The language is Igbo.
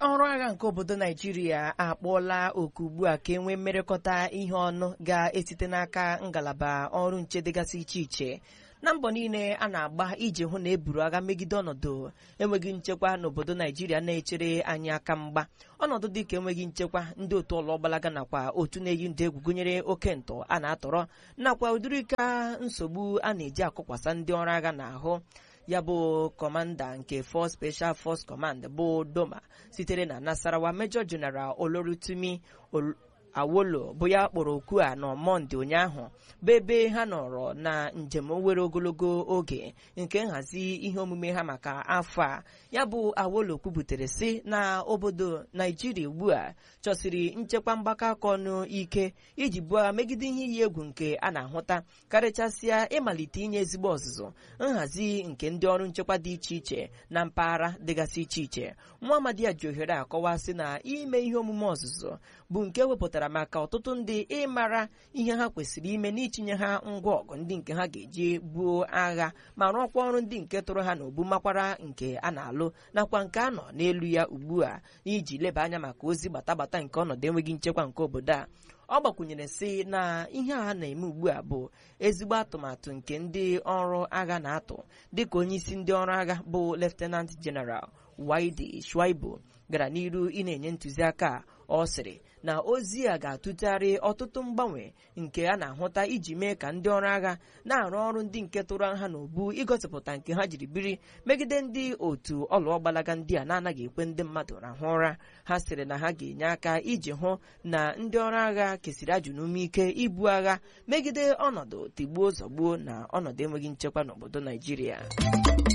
ọrụ agha nke obodo naijiria akpọọla oku ugbu a ka e nwee mmerekọta ihe ọnụ ga-esite n'aka ngalaba ọrụ nche dịgasị iche iche na mbọ niile a na-agba iji hụ na eburu agha megide ọnọdụ enweghị nchekwa n'obodo naijiria na-echere anyị aka mgba ọnọdụ dịka enweghị nchekwa ndị otu ọlọgbalaga nakwa otu na-eyi ndị egwu gụnyere oke ntọ a na-atọrọ nakwa ụdịrị ka nsogbu a na-eji akụkwasa ndị ọrụ agha n'ahụ ya bụ kọmanda nke Force Special Force Command bụ Doma sitere na Nasarawa Major General Olorutumi Awolo bụ ya kpọrọ oku a na Mọnde ụnyaahụ bụ ebe ha nọrọ na njem nwere ogologo oge nke nhazi ihe omume ha maka afọ a ya bụ Awolo kwubutere sị na obodo Naijiria ugbu a chọsiri nchekwa mgbakọ aka ọnụ ike iji buo agha megide ihe iyi egwu nke a na-ahụta karịchasịa ịmalite inye ezigbo ọzụzụ nhazi nke ndị ọrụ nchekwa dị iche iche na mpaghara dịgasị iche iche nwa amadi ya ji ohere akọwa sị na ime ihe omume ọzụzụ bụ nke wepụtara maka ọtụtụ ndị ịmara ihe ha kwesịrị ime n'itinye ha ngwa ọgụ ndị nke ha ga-eji buo agha ma rụọkwa ọrụ ndị nke tụrụ ha n'obu makwara nke a na-alụ nakwa nke a nọ n'elu ya ugbu a iji leba anya maka ozi gbatagbata nke ọnọdụ enweghị nchekwa nke obodo a ọ gbakwunyere sị na ihe a na-eme ugbu a bụ ezigbo atụmatụ nke ndị ọrụ agha na-atụ dịka onyeisi ndị ọrụ agha bụ Lieutenant General Waidi Shuaibu gara n'iru ị na-enye ntụziaka ọ sịrị na ozi a ga-atụtegharị ọtụtụ mgbanwe nke a na-ahụta iji mee ka ndị ọrụ agha na-arụ ọrụ ndị nke tụrụ ha n'obu igosipụta nke ha jiri biri megide ndị otu ọlụọgbalaga ndị a na-anaghị ekwe ndị mmadụ rahụ ụra ha sịrị na ha ga-enye aka iji hụ na ndị ọrụ agha kesịrị ajụ n'ume ike ibu agha megide ọnọdụ tigbuo zọgbuo na ọnọdụ enweghị nchekwa n'obodo Naijiria